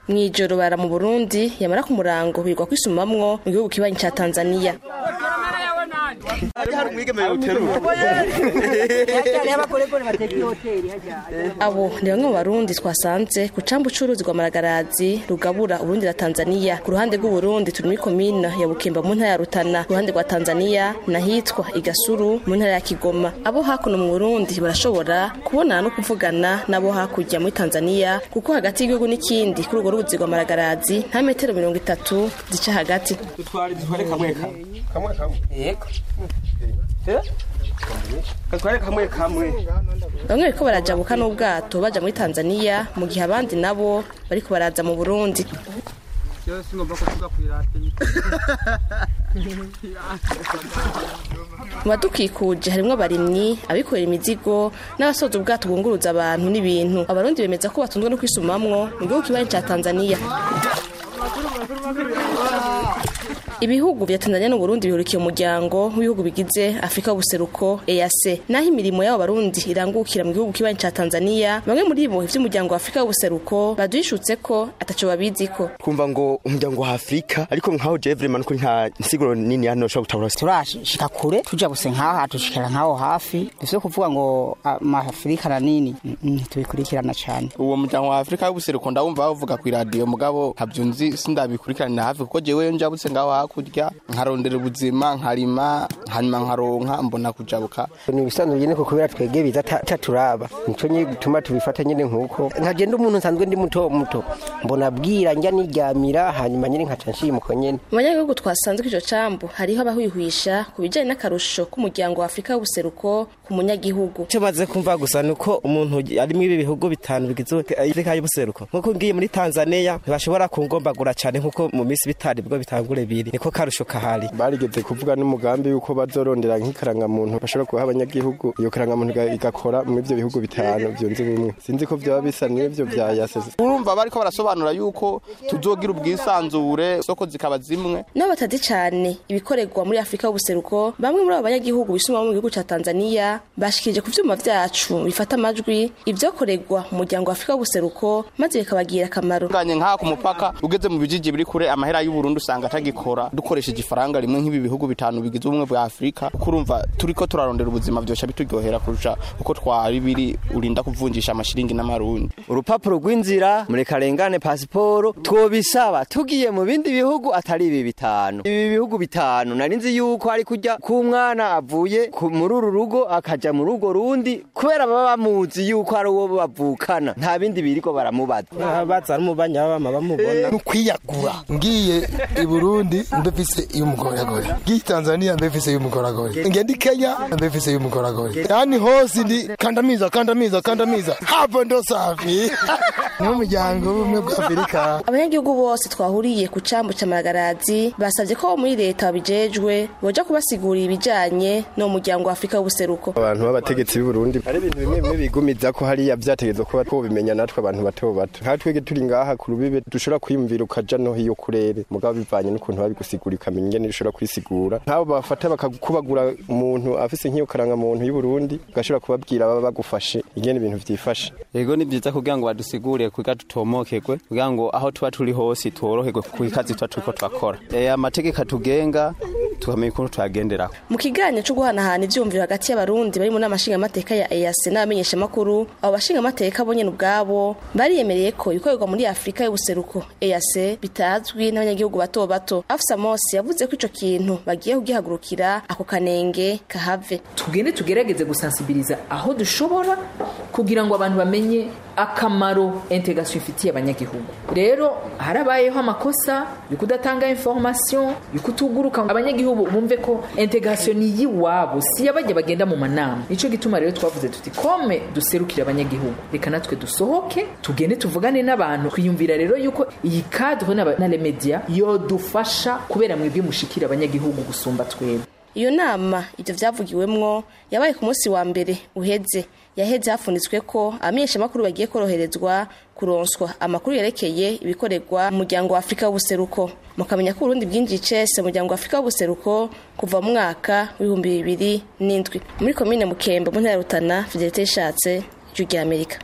mw'ijoro bara mu burundi yamara ku murango birwa kwisumamwo mu gihugu kibanyi ca tanzaniya hari umwigeme uterura abo ni bamwe mu barundi twasanze ku cambu c'uruzi rwa maragarazi rugabura uburundi na tanzaniya ku ruhande rw'uburundi turi muri komine ya bukemba mu ntara ya rutana ku ruhande rwa tanzaniya nahitwa igasuru mu ntara ya kigoma abo hakuno mu burundi barashobora kubonana no kuvugana n'abo hakurya muri tanzaniya kuko hagati y'igihugu n'ikindi kuri urwo ruzi rwa maragarazi nta metero mirongo itatu zica hagati dutware dutware kamwe kamwe kamwe kamwe yego katware kamwe kamwe bamwe bariko barajabuka n'ubwato baja muri tanzaniya mu gihe abandi nabo bariko baraza mu burundi singomba kuvuga kwirate mu badukikuje harimwo abarimyi abikorera imizigo n'abasoza ubwato bwunguruza abantu n'ibintu abarundi bemeza ko batunzwe no kwisumamwo mu gihugu kibanyi ca tanzaniya ibihugu vya tanzania n'uburundi bihurikiye umuryango w'ibihugu bigize afurika y'ubuseruko ease naho imirimo y'abo barundi irangukira mu gihugu kibanyi ca tanzaniya bamwe muri bo ivy'umuryango wa afurika y'ubuseruko baduhishutse ko ataco babiziko twumva ngo umuryango wa afurika ariko nkaho jewe vraiment ko nta nsiguro nini hano ushobora gutabura turashika kure tuja gusa nkaha tushikira nkaho hafi dufise kuvuga ngo amafurika na nini ntitubikurikirana cane uwo muryango wa afurika y'ubuseruko ndawumva bavuga ku iradiyo mugabo ntabyo nzi sindabikurikiranira hafi kuko jewe njabutse ngaho hakurya nkarondera ubuzima nkarima hanyuma nkaronka mbona kujabuka ni ibisanzwe nyene ko kubera twege biza taturaba nico nyine gituma tubifata nyene nkuko nkagenda umuntu nsanzwe ndi muto muto mbona bwira njya niryamira hanyuma nyene nkaca nshimuko nyene mu banyagihugu twasanze ko ico cambu hariho abahwihwisha ku bijanye n'akarusho k'umuryango wa afurika y'ubuseruko ku munyagihugu icyo maze kumva gusa ni uko umuntu ari muri ibi bihugu bitanu bigize afurika y'ubuseruko nk'uko ngiye muri tanzaniya ntibashobora kungombagura cyane nk'uko mu minsi bitari bwo bitangure biri niko karusho kahari barigeze kuvuga n'umugambi yuko bazorondera nk'ikarangamuntu bashobora kuha abanyagihugu iyo karangamuntu igakora muri ibyo bihugu bitanu byunze ubumwe sinzi ko byaba bisa n'ibyo bya yasese urumva bariko barasobanura yuko tuzogira ubwisanzure soko zikaba zimwe nabo batazi cane ibikorerwa muri afurika y'ubuseruko bamwe muri abo banyagihugu bisumamo mu gihugu ca tanzaniya bashikirije ku vyuma vyacu bifata amajwi ivyokorerwa mu muryango wa afurika y'ubuseruko maze bikabagira akamaro nganye nk'aha ku mupaka ugeze mu bijiji biri kure amahera y'uburundi usanga atagikora dukoresheje ifaranga rimwe nk'ibi bihugu bitanu bigize ubumwe bwa afurika kuko urumva turiko turarondera ubuzima vyosha bituryohera kurusha uko twari biri urinda kuvunjisha amashiringi n'amarundi urupapuro rw'inzira murekarengane pasiporo twobisaba tugiye mu bindi bihugu atari ibi bitanu ibi bihugu bitanu nari nzi yuko ari kujya k'umwana avuye muri uru rugo akaja mu rugo rundi kubera baba bamuzi yuko ari uwo bavukana nta bindi biriko baramubaza baza n'umubanyi b'abama bamubona nukwiyagura ngiye i burundi mbefise y'umugoragore ngiye tanzania mbefise y'umugoragore ngende i kenya mbefise y'umugoragore yani hose ndi kandamiza kandamiza kandamiza hapo ndo safi n'umuryango w'ubumwe bwa afurika abanyagihugu bose twahuriye ku cambu ca maragarazi basavye ko muri leta babijejwe boja kubasigurira ibijanye no muryango wa afurika y'ubuseruko abantu b'abategetsi b'i Burundi hari ibintu bimwe bimwe bigumiza ko hariya vyategezwa kuba twobimenya natwe abantu bato bato nka twege turi ngaha ku rubibe dushobora kwiyumvira ukaja no hiyo kurere mugabo bivanye n'ukuntu babigusigura ikamenya ingene ushobora kwisigura nk'abo bafata bakakubagura umuntu afise nk'iyo karanga muntu y'u Burundi ugashobora kubabwira baba bagufashe ingene ibintu vyifashe yego ni byiza kugira ngo badusigurire kugira tutomokegwe kugira ngo aho tuba turi hose tworoherwe ku kazi tuba turiko twakora e, amategeko atugenga tukamenya ukuntu tuyagenderaho mu kiganiro cyo guhanahana ivyumviro hagati y'abarundi bari mu nama nshingamateka ya EAC n'abamenyeshamakuru abo bashingamateka bo nyene ubwabo bariyemereye ko ibikorerwa muri afurika y'ubuseruko EAC bitazwi n'abanyagihugu bato bato afisa Mosi yavuze ko ico kintu bagiye kugihagurukira ako kanenge kahave tugende tugerageze gusansibiliza aho dushobora kugira ngo abantu bamenye akamaro integration ifitiye abanyagihugu rero harabayeho amakosa yo kudatanga information yo kutuguruka abanyagihugu bumve ko integration ni yiwabo si yabajya bagenda mu manama nico gituma rero twavuze tuti kome duserukira abanyagihugu reka natwe dusohoke tugende tuvugane n'abantu twiyumvira rero yuko iyi cadre na les media yodufasha kubera mwebwe mushikira abanyagihugu gusumba twebwe iyo nama ivyo vyavugiwemwo yabaye ku munsi wa mbere uheze yaheze hafunitswe ko abamenyeshamakuru bagiye koroherezwa kuronswa amakuru yerekeye ibikorerwa mu muryango wa afurika w'ubuseruko mukamenya ko uburundi bwinjiye icese mu muryango wa afurika w'ubuseruko kuva mu mwaka w'ibihumbi bibiri n'indwi muri komine mukembe mu ntara ya rutana fidelite yishatse ijwi ry'amerika